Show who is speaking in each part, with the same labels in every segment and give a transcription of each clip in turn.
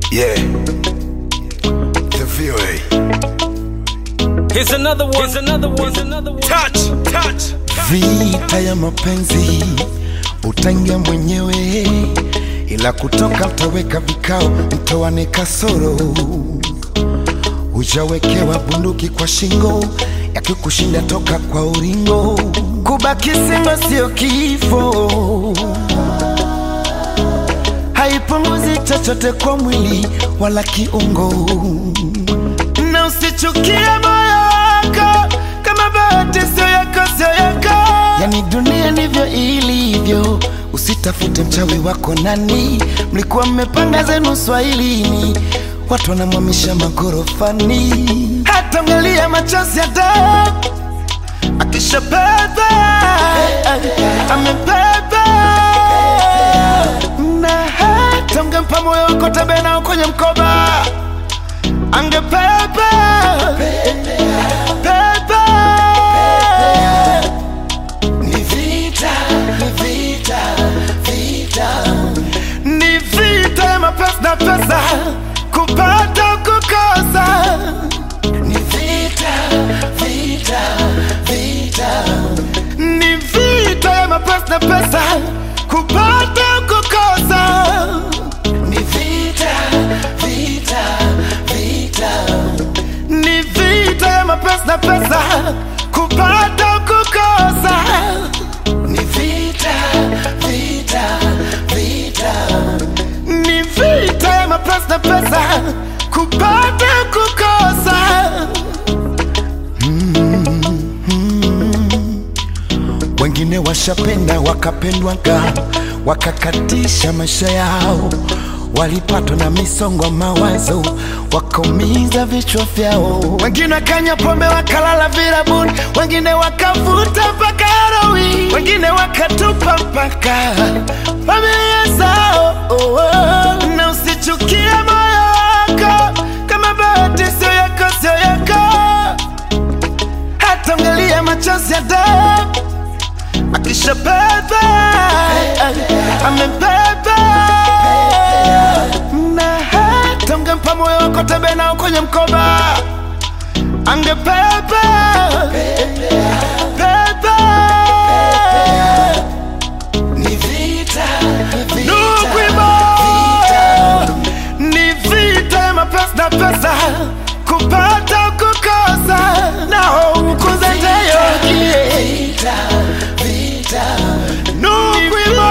Speaker 1: Yeah. The VOA.
Speaker 2: Here's another one. Here's another one. Here's another one.
Speaker 1: Touch, touch.
Speaker 3: Vita ya mapenzi utaingia mwenyewe, ila kutoka mtaweka vikao, mtoane kasoro. Hujawekewa bunduki kwa shingo, yakikushinda toka kwa uringo. Kubaki singo sio kifo, haipunguzi chochote kwa mwili wala kiungo na usichukie moyo wako kama bahati sio yako, sio yako. Yani dunia ndivyo ilivyo, usitafute mchawi wako nani. Mlikuwa mmepanga zenu swahilini, watu wanamwamisha magorofani. Hata ungelia machozi ya damu akishapeba amebeba na hata ungempa moyo wako tembea nao kwenye mkoba angepepa pepa ni vita ni vita vita ni vita ya mapesa na pesa kupata kukosa ni vita vita vita ni vita ya mapesa na pesa kupata kukosa ni vita vita vita ni vita ya mapesa na pesa kupata kukosa ni vita vita vita ni vita ya mapesa na pesa kupata kukosa wengine washapenda wakapendwaga wakakatisha maisha yao walipatwa na misongo ya mawazo wakaumiza vichwa vyao wengine wakanywa pombe wakalala virabuni wengine wakavuta mpaka heroin wengine wakatupa mpaka familia zao oh, oh. na usichukie moyo wako kama bahati sio yako sio yako hata ungelia machozi ya damu akishapeba amebeba na hata ungempa moyo wako tembea nao kwenye mkoba angebeba beba ni vita Nukwimo ni vita ya mapesa na pesa kupata kukosa nao ukuze ndeyo Nukwimo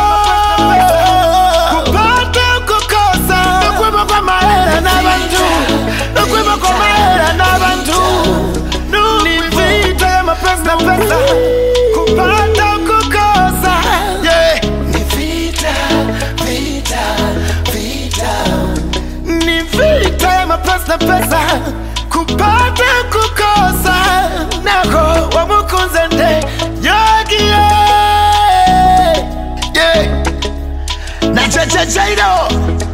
Speaker 3: kupata kukosa nukwimo kwa mahera n'abantu nukwimo kwa mahera n'abantu ni vita ya mapesa na pesa kupata kukosa yeah. ni vita vita vita ni vita ya mapesa na pesa kupata kukosa nako wamukunze nde yogi yeah. yeah. na chechecheiro